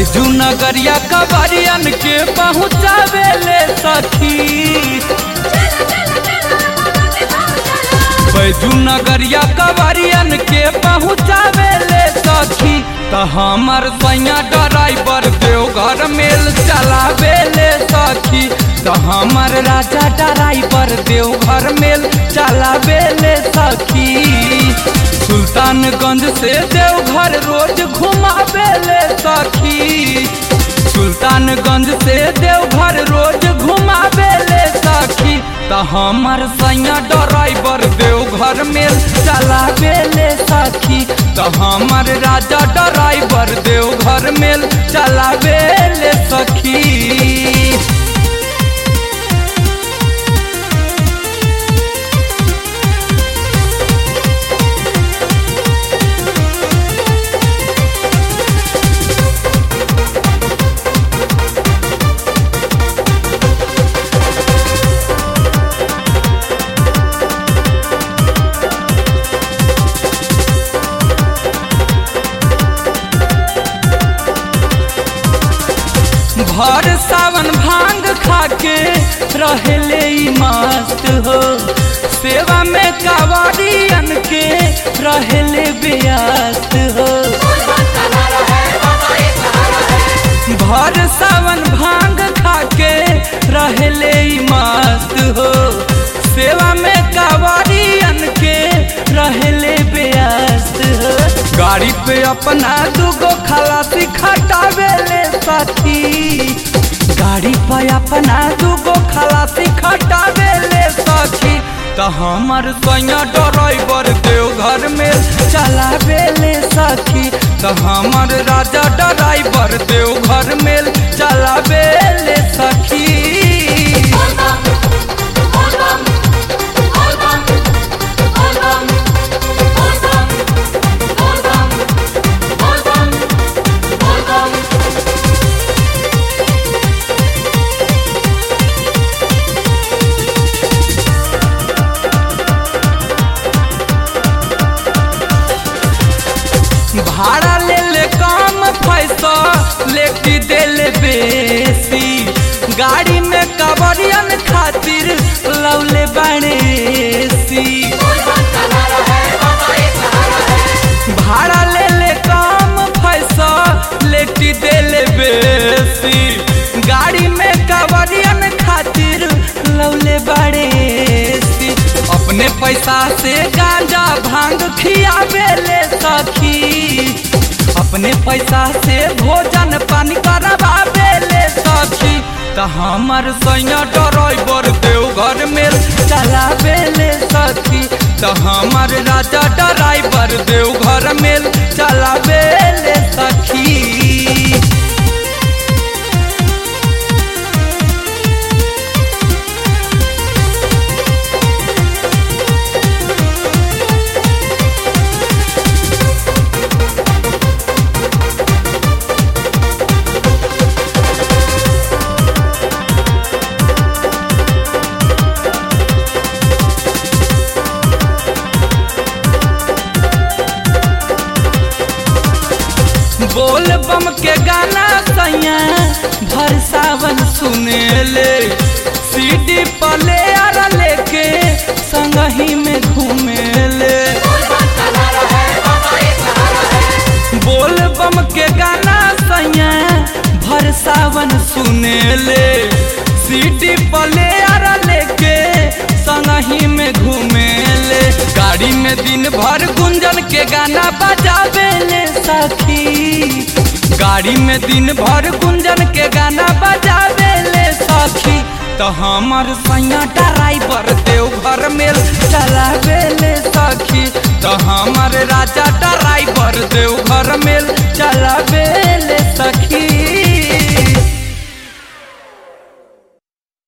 बैजू नगरिया कबरियन के पहुँचावे ले सखी बैजू नगरिया कबरियन के पहुँचावे ले सखी त हमर सैया ड्राइवर देवघर मेल चलावे ले सखी त हमर राजा ड्राइवर देवघर मेल चलावे ले सखी सुल्तानगंज से देवघर रोज घुमावे ले सखी सुल्तानगंज से देवघर रोज घुमावे ले सखी त हमर सैया ड्राइवर देवघर मेल चलावे ले सखी त हमर राजा ड्राइवर देवघर मेल चलावे ले सखी भर सावन भांग खाके रहले ई मस्त हो सेवा में कावड़ियन के रहले व्यस्त हो भर सावन भांग खाके रहले ई मस्त हो सेवा में कावड़ियन के रहले व्यस्त हो गाड़ी पे अपना दूगो खलासी खटावे ले सखी गाड़ी पे अपना दूगो खलासी खटावे ले सखी त हमर सैया ड्राइवर देवघर में चलावे ले सखी त हमर राजा ड्राइवर देवघर में चलावे ले सखी भाड़ा ले ले कम पैसा लेके दे ले बेसी गाड़ी में कवरियन खातिर लौले बनेसी भाड़ा ले ले कम पैसा लेके दे ले बेसी गाड़ी में कवरियन खातिर लौले बड़ेसी अपने पैसा से गांजा भांग खियावे ले सखी अपने पैसा से भोजन पानी करवावे ले सखी त हमर सैया ड्राइवर देवघर में चलावे ले सखी त हमर राजा ड्राइवर देवघर में चलावे ले सखी बोल बम के गाना सैया भर सावन सुने ले सीडी पले आर लेके संगही में घूमे ले बोल बम के गाना सैया भर सावन सुने ले सीडी पले आर लेके संगही में घूमे ले गाड़ी में दिन भर गुंजन के गाना बजावे ले सखी गाड़ी में दिन भर गुंजन के गाना बजावे ले सखी तो हमर सैया ड्राइवर देवघर में चलावे ले सखी तो हमर राजा ड्राइवर देवघर में चलावे ले सखी